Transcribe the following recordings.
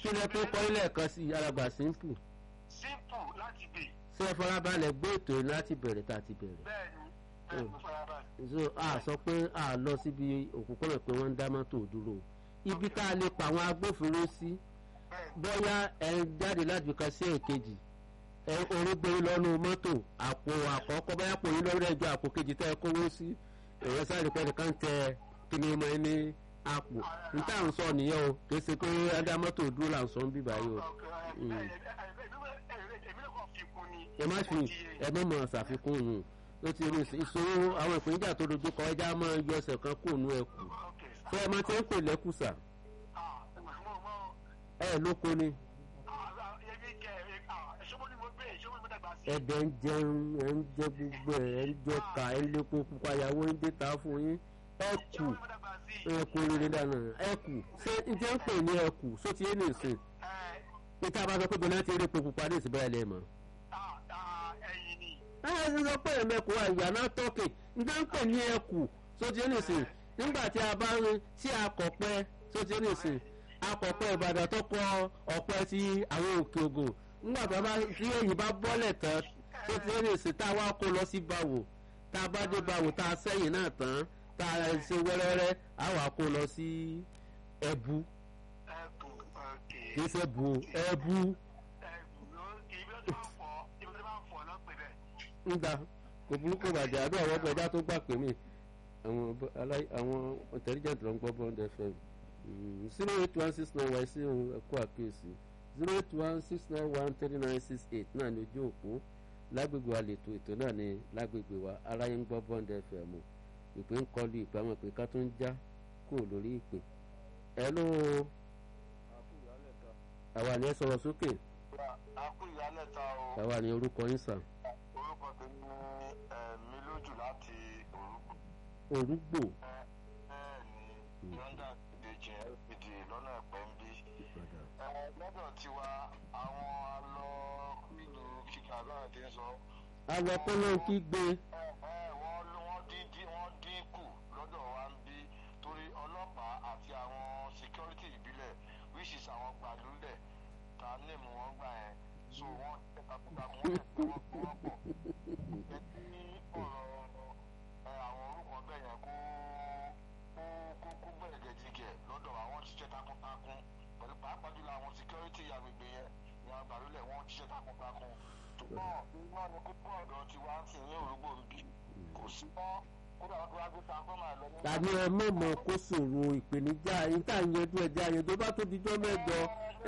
kí lẹ tó kọ́ ilé ẹ̀kan sí alàgbà simple simple láti gbè ṣé ẹ farabalẹ̀ gbé ètò yìí láti bẹ̀rẹ̀ tá a ti bẹ̀rẹ̀ bẹ́ẹ̀ ni bẹ́ẹ̀ ni mo farabalẹ̀. so a sọ pé a lọ síbi òpópónà pé wọ́n ń dá mọ́tò dúró ibi tá a lè pa àwọn agbófinró sí bẹ́ẹ̀ ni bóyá ẹ ń jáde láti kan sí èkejì ẹ orógbé lọ́nu mọ́tò àpò àkọ́kọ́ bóyá pò yín lọ́rọ́ ẹjọ́ àpò kejì tẹ́ ẹ kówó sí èèyàn sáré pẹ́ nìkan tẹ kíni mọ́ ẹ ní àpò níta à ń sọ nìyẹn o kì í ṣe pé adá mọ́tò dúró là ń sọ ń bíbá yìí o èmi ló kàn fi kún ni. ẹ má fi ẹ má mọ̀ ṣàfikún yìí ó ti rí ìṣòro àwọn ìpèníjà tó dojú kọ ẹja máa yọ ẹsẹ̀ kan kúrò nú ẹkù fẹ́ ẹ máa ti ń pè lẹ́kùsà ẹ lóko ni ẹ̀dẹ̀ ń jẹun ẹ̀ ń jẹ gbogbo ẹ̀ ẹ̀ ń jẹ ká ẹ̀ ń lépo pupa ìyàwó ń dé ta fún yín ẹkù ẹkù rere dáná ẹkù ṣé n ti ń pè ní ẹkù só ti yé ní ìsìn níta bá sọ pé bọ́lá ti rí epo pupa ní ìsìn bẹ́ẹ̀ lẹ́ẹ̀mọ́. ẹ ẹ ṣe sọ pé ẹ̀mẹ́kù àyànná tọ́kì n ti ń pè ní ẹkù só ti yé ní ìsìn nígbà tí a bá ń tí a kọ̀ pẹ́ só ti yé ní ìsìn akọ̀pẹ́ ìbàdàn tó kọ ọ̀pẹ sí àwọn òkè ògùn nígbà tó bá tí èyí bá bọ́lẹ̀ tán tó ti ní ìsìn tá a wá kó lọ sí báwò tá a bá dé báwò tá a sẹ́yìn náà tán tá a ṣe wẹ́rẹ́wẹ́rẹ́ á wà kó lọ sí ẹbu kì í ṣe bu ẹbu nígbà kò burúkú bàjẹ́ àbí àwọn ọgbẹ́já tó gbà pé mí àwọn intelligent ló ń gbọ́ bond fm zero eight one six nine one sí ẹ̀kọ́ àkíyèsí zero eight one six nine one three nine six eight náà ní ojú òpó lágbègbè wa lètò ètò náà ní lágbègbè wa aráyé ń gbọ́ bond fm ìpè ń kọlu ìpè àwọn ìpè ká tó ń já kúrò lórí ìpè. hello àwa ni ẹ sọ̀rọ̀ sókè akú ìyálẹ̀ta o àwa ni orúkọ yín sàn. orúkọ tèmi ní ẹ̀mí lójú láti orúkọ. orúgbò bẹ́ẹ̀ ni yọ̀ǹda ìdèjì lpd lọ́nà ẹ̀pẹ́ ń bí. lọ́dọ̀ tiwa àwọn alọ́ nínú kíkà náà ti ń sọ. àwọn kọ́lọ́ ń kígbe wọ́n wọ́n dín wọ́n dín kù lọ́dọ̀ wa ń bí torí ọlọ́pàá àti àwọn security ìbílẹ̀ which is àwọn gbàlúlẹ̀ ta níìmù wọn gbà yẹn so wọ́n takuntakun wọ́n lè pé wọ́n pé wọ́n pọ̀. ẹ ní ọ̀rọ̀ àwọn orúkọ bẹ́ẹ̀ yẹn kó kó kó bẹ̀rẹ̀ gẹ̀dígẹ̀ lọ́dọ̀ àwọn ṣiṣẹ́ takuntakun pẹ̀lú pàápàá jùlọ àwọn security agbègbè yẹn ní àwọn gbàlúlẹ̀ wọ́n ṣiṣẹ́ takuntakun. ṣùgbọ́n iná ni kókó ọ̀dọ̀ tiwa ń sìn ní òrùgbò ń bì kò sí mọ́ kódà wọn tó wá gbé transformer lọ ní. tàbí ẹ mọ̀mọ́ kó sòro ìpèníjà yín tá à ń yanjú ẹja yẹn tó bá tó dijọ́ mẹ́jọ.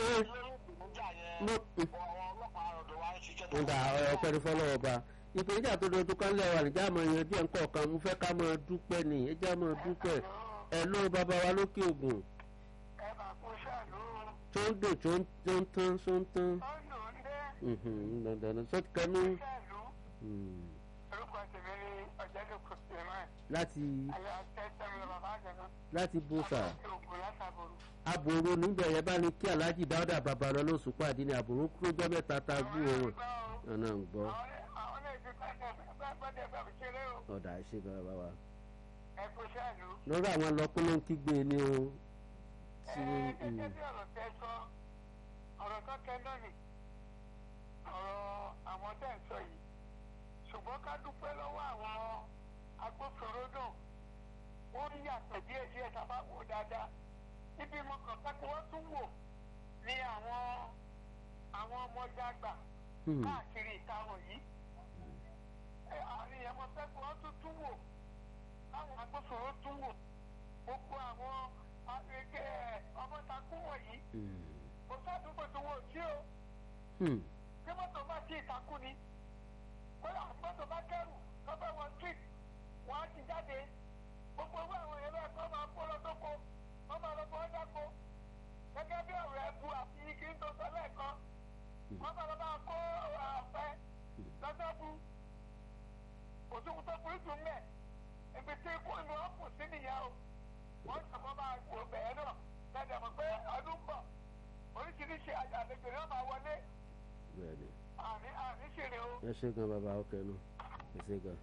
nígbà ọpẹ́ ní fọlọ́wọ́ bá ìpèníjà tó dojú kan lẹ́wà níjà máa yanjú ẹ̀ ń kọ̀ọ̀kan mo fẹ́ ká máa dúpẹ́ ni ẹja máa dúpẹ́ ẹ ló bàbá wa lókè ògùn ẹ máa kó ṣàlù tó ń dò tó ń tó ń tán tó ń tán ọ̀nà ń dé dandan tó kẹnu ṣàlù orúkọ tèmi ní ọ̀jẹ̀dẹ̀kọ̀ suleman láti ayọ̀ tẹ́tẹ́mi bàbá àjẹ̀nà láti bùsà ògùn látàbọ̀rù. àbòrò níbẹ̀ yẹn bá ní kí aláàjì dáúdà babalọ lóṣù pàdé ní àbòrò kúrójọ́ mẹ́ta tá a gbú wọn ọ̀nà ń gbọ́ àwọn lè fi gbọ́dọ̀ bàbá ṣeré o ọ̀dà ṣe bàbá wa. ẹ kó ṣàlù. lórí àwọn ọlọ́pẹ́ ló ń kígbe ní o tí ẹ gẹ́gẹ́ bí ọ̀rọ̀ tẹ́ sọ ọ̀rọ̀ tó kẹ́ lónìí ọ̀rọ̀ àwọn tẹ́ ń sọ yìí ṣùgbọ́n ká dúpẹ́ lọ́wọ́ àwọn agbófinró náà ó ń yàtọ̀ díẹ̀ díẹ̀ tá a bá wò dáadáa ibi mo kàn pé kí wọ́n tún wò ní àwọn àwọn ọmọdé àgbà káàkiri ìta wọ̀nyí ẹ àárín ẹ̀mọ́ pé kí wọ́n tún tún wò káwọn agbófinró tún wò gbogbo àwọn àgbègbè ọmọtakú wọ̀nyí kò sádùúgbò tó wọ̀ sí o tí mọ́tò bá sí ìtakú ni kódà mọ́tò bá kẹ́rù lọ́bẹ̀ wọn street wọ́n á ti jáde gbogbo owó àwọn èèyàn bẹ́ẹ̀ kọ́ máa kó lọ́dọ́kọ wọ́n máa lọ bọ́ dáko gẹ́gẹ́ bí ọ̀rọ̀ ẹ̀bù àti igi ń tó sọ lẹ́ẹ̀kan wọ́n máa lọ bá kó ọ̀fẹ́ lọ́sọ̀bù òtún tó burú jù mẹ́ ibi tí ikú ni wọ́n kù sí nìyẹn o wọ́n sọ̀kọ́ máa wò bẹ̀ẹ́ náà lẹ́dẹ̀ mọ̀ pé ọdún ń bọ̀ oríṣiríṣi àlejò náà máa wọlé bẹ́ẹ̀ni àní àní ṣèrè o. ẹ ṣe gan bàbá ọkẹ nu ẹ ṣe gan.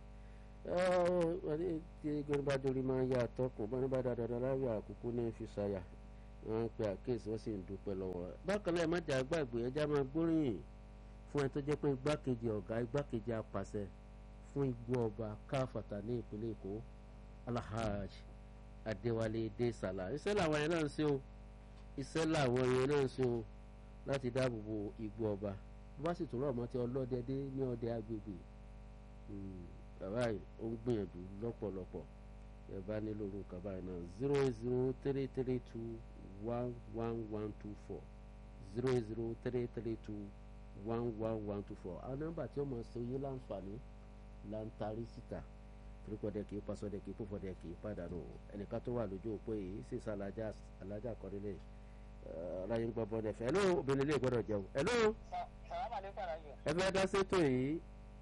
wọ́n ní tí gbẹ́ni bá dorí máa ń yá àtọkùn bá ní bá dáadáa láyà àkókò ní fi ṣàyà wọ́n ń pe àkíyèsí wọ́n sì ń dúpẹ́ lọ́wọ́ rẹ̀ bákan náà ẹ má jà gbàgbé ẹjá máa gbóríyìn fún ẹ tó jẹ́ pé igbákejì ọ̀gá igbákejì apàṣẹ fún igbó ọba káfàtà ní ìpínlẹ̀ èkó alahaj adéwálé dé sàlà iṣẹ́ làwọn yẹn náà ń ṣe o iṣẹ́ làwọn yẹn náà ń ṣe o láti dáàbò bo igbó ọba bó bá sì tún rọ̀ mọ́ ti ọlọ́dẹ dé ní ọdẹ agbègbè bàbá yìí ó ń gbìyànjú lọ́pọ̀lọpọ̀ ẹ bá nílò orúkọ báyìí náà zero eight zero three three two one one one two four zero eight zero three three two one one one two four àwọn nọ́mbà tí ó mọ̀ ṣe oyé láǹfààní là ń tarí síta torípọ̀dẹ̀ kì í pasọ̀dẹ̀ kì í pòfọ̀dẹ̀ kì í pàdánù ẹnìkan tó wà lójú òpó yìí sì sá alájà alájà kọ́nílẹ̀ ọláyé ń gbọ́ bọ́ọ̀dẹ̀ fẹ́ hello obìnrin lè gbọ́dọ̀ jẹun hello ẹ fẹ́ dá sétò yìí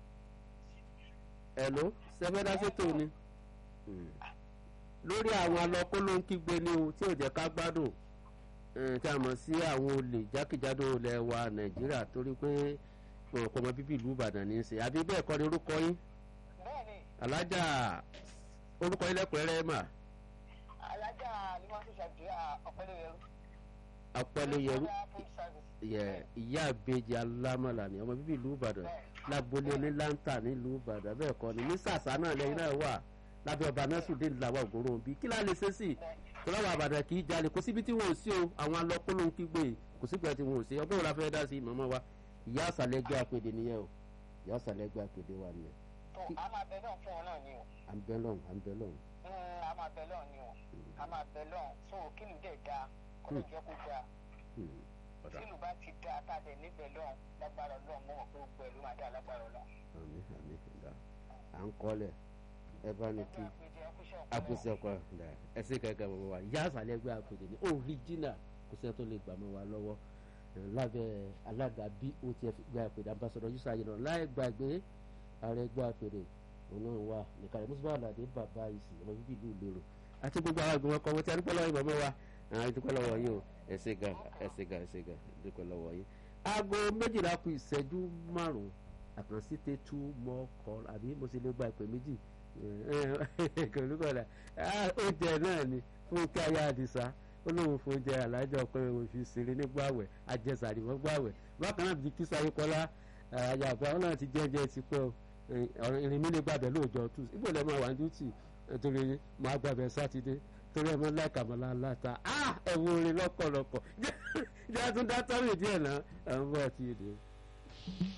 hello ṣe fẹ́ dá sétò ni lórí àwọn alọ́kó ló ń kígbe ní o tí ò jẹ́ ká gbádùn tí a mọ̀ sí àwọn olè jákèjádò ilẹ̀ wa nàìjíríà torí pé ọ̀pọ̀ ọmọ bíbí ìlú ìbàdàn ní í ṣe àbí bẹ́ẹ̀ kọ́ ni orúkọ yín alájà orúkọ yín lẹ́kùnrẹ́rẹ́ mà. alájà ni wọ́n ti ṣàdúrà ọ̀pẹ́lẹ́yẹrú. ọ̀pẹ́lẹ́yẹrú ìyá àbejì alámọ̀là ni ọmọ bíbí ìlú ìbàdàn lágbolé onílántà nílùú ìbàdàn bẹ́ẹ̀ kọ́ ni ní sàṣà náà lẹ́yìn náà wà lábẹ́ ọba nẹ́sùdé làwọn ògòrò òbí kí láà lè ṣe sí i tọ́láwọ̀ àbàdàn kì í jalè kò síbi tí wọ́n ò sí o àwọn alọ́kóló ń kígbe kò síbi tí wọ́n ò sí ọgbọ́n òun la fẹ́ dá sí màmá wa ìyá àsàlẹ́gbẹ́ àpèdè nìyẹn o ìyá àsàlẹ́gbẹ́ àpèdè wa nìyẹn. a máa bẹ lọ́n fún ọ náà ni o. à ń bẹ lọ́n à ń bẹ lọ́n. a máa bẹ lọ́n ni o a máa bẹ lọ́n fún òkìlù dẹ̀ da kó ló jẹ́ kó da tílù bá ti da tá a dẹ̀ níbẹ̀ lọ́n lágbára lọ́n mọ́ wọn pé gbogbo ẹ̀ ló máa dá lágbára lọ́n. àmì àmì ìdá à ń kọ́lẹ̀ ẹ bá ní kí àkùsẹ̀ ọkọ̀ ọ̀dà ẹsẹ̀ kankan mọ̀ wá yá àṣàlẹ̀ ẹgbẹ́ àpèjẹ ní òrìjínà kò sẹ́ni tó lè gbà mọ́ wa lọ́wọ́ lábẹ́ alága botf gbé àpèjẹ ambassadọ yusuf ayélujára láì gbàgbé ààrẹ ẹgbẹ́ àpèjẹ òun náà wà nìkàlẹ̀ mùsùlùmí àlàdé bàbá ìsìn ọmọ bíbí ìlú ìlérò àti gbogbo àwọn ìgbìmọ̀ kan wọ́n ti adúpẹ́ lọ́wọ́ ìbọn wa àwọn ìdúpẹ́ lọ́wọ́ yìí o ẹ̀sẹ̀ ga ẹ̀sẹ̀ ga ẹ̀sẹ̀ ga ìdúpẹ́ lọ́wọ́ yìí. aago méjìlá kù ìṣẹ́jú márùn-ún àkànṣe tẹ tú mọ́ kọ́ àbí mo sì lè gba ìpè méjì kòlúkọ̀dà oúnjẹ náà ni fúnkẹ́ ayé àdìsá olóhùn fún oúnjẹ alájọ ọpẹ òfin ṣeré nígbàwẹ̀ àjẹsàrí wọn gbàwẹ̀ bákan náà bí kí sáyé kọ́lá àyàgbá wọn náà ti jẹ́jẹ́ ti pẹ́ o ìrìn mi lè gbàbẹ̀ lóòjọ́ tù ibò lẹ́ máa wà ní dútì torí máa gbàbẹ̀ sátidé torí ẹ mọ láìkàmọ́lá láta ẹ̀wọ̀n orin lọ́pọ̀lọpọ̀ jẹ́ àtúndá tọ́rì díẹ̀ náà àwọn bọ́ọ̀ ti dé.